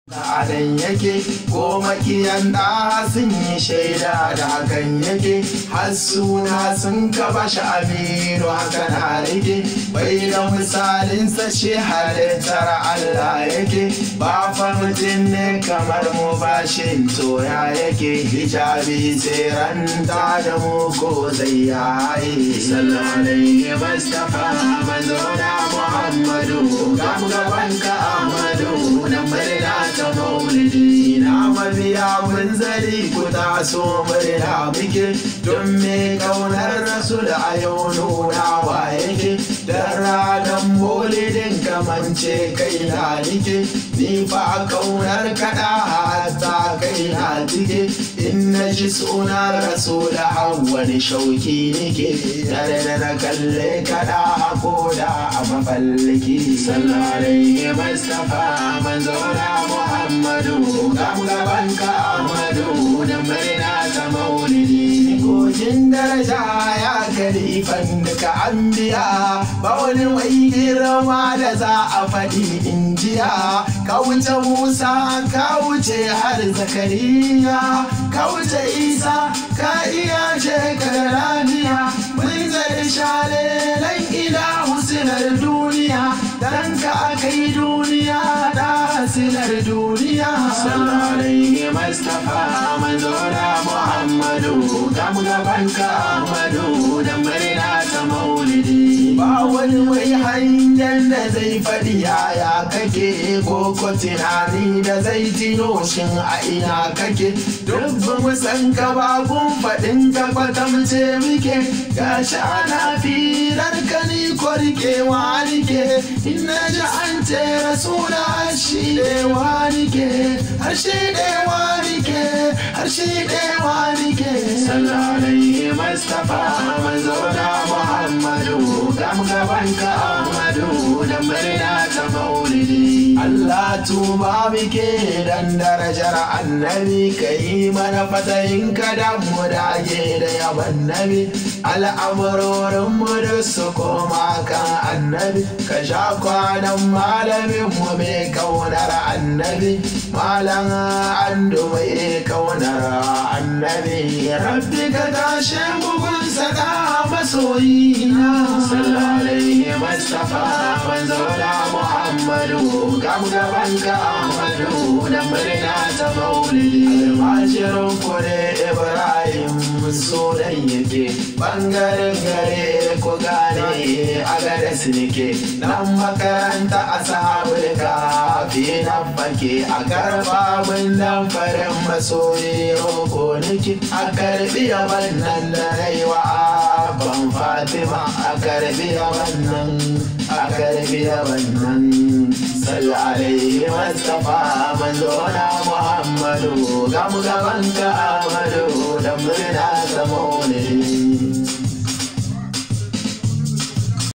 Adan yake ko makiyan da sun yi shaida da hakan yake har suna sun kaba shi aminu haka na rike bai da misalinsa shi halittar Allah yake ba fa mutum ne kamar mu bashin toya yake hijabi tsiranta da mu ko zai yayi sallallahu alaihi mustafa manzo da muhammadu gam gaban ka ahmadu nan murna ta maulidi na mabiya mun zari ku taso murna muke don me kaunar rasul a yau nuna wa yake da ranar maulidin kamance kai na nike ni fa kaunar kada hatta kai na tike in na ji sunan rasul wani shauki nike tare da na kalle kada ko da a mafalliki sallallahu alaihi mustafa manzo da muhammadu kam gaban ka ahmadu da murna ta maulidi kogin daraja ya kalifan duka anbiya ba wani mai girma da za a faɗi injiya ka wuce musa ka wuce har zakariya ka wuce isa ka iya shekar lafiya mun zai shalelan ila husinar duniya dan ka akai duniya da hasinar duniya sallallahu alaihi mustafa manzo da muhammadu kam gaban ka ahmadu da murna ta maulidi ba wani mai hanyar da zai faɗi yaya kake ko ko tunani da zai tino shin a ina kake duk mu san ka ba kun faɗin ka kwatamce muke gashi ana firar ka ni ko rikewa nike in na ji an ce rasula shi ɗewa nike har shi ɗewa nike har shi ɗewa nike sallallahu alaihi mustafa manzo da muhammadu gam gaban ka ahmadu da murna ta maulidi Allah tuba muke dan darajar annabi ka yi mana fatayin ka da mu dage da yaban nabi al'amurorin mu da su koma kan annabi ka sha kwanan malamin mu mai kaunar annabi malam andu mai kaunar annabi rabbi ka tashe bugun sada masoyina sallallahu alaihi mustafa manzo da muhammadu gam gaban ka ahmadu da murna ta maulidi almashirin kure ibrahim sunan yake bangaren gare ku gane a gada nike nan makaranta a sahabul kafi nan fake a karfa mun nan farin masoyi roko nike a karbi wannan da raiwa ban fatima a karbi wannan a karbi wannan sallu alaihi mustafa manzo na muhammadu gamu gaban ka amadu da murna ta maulidi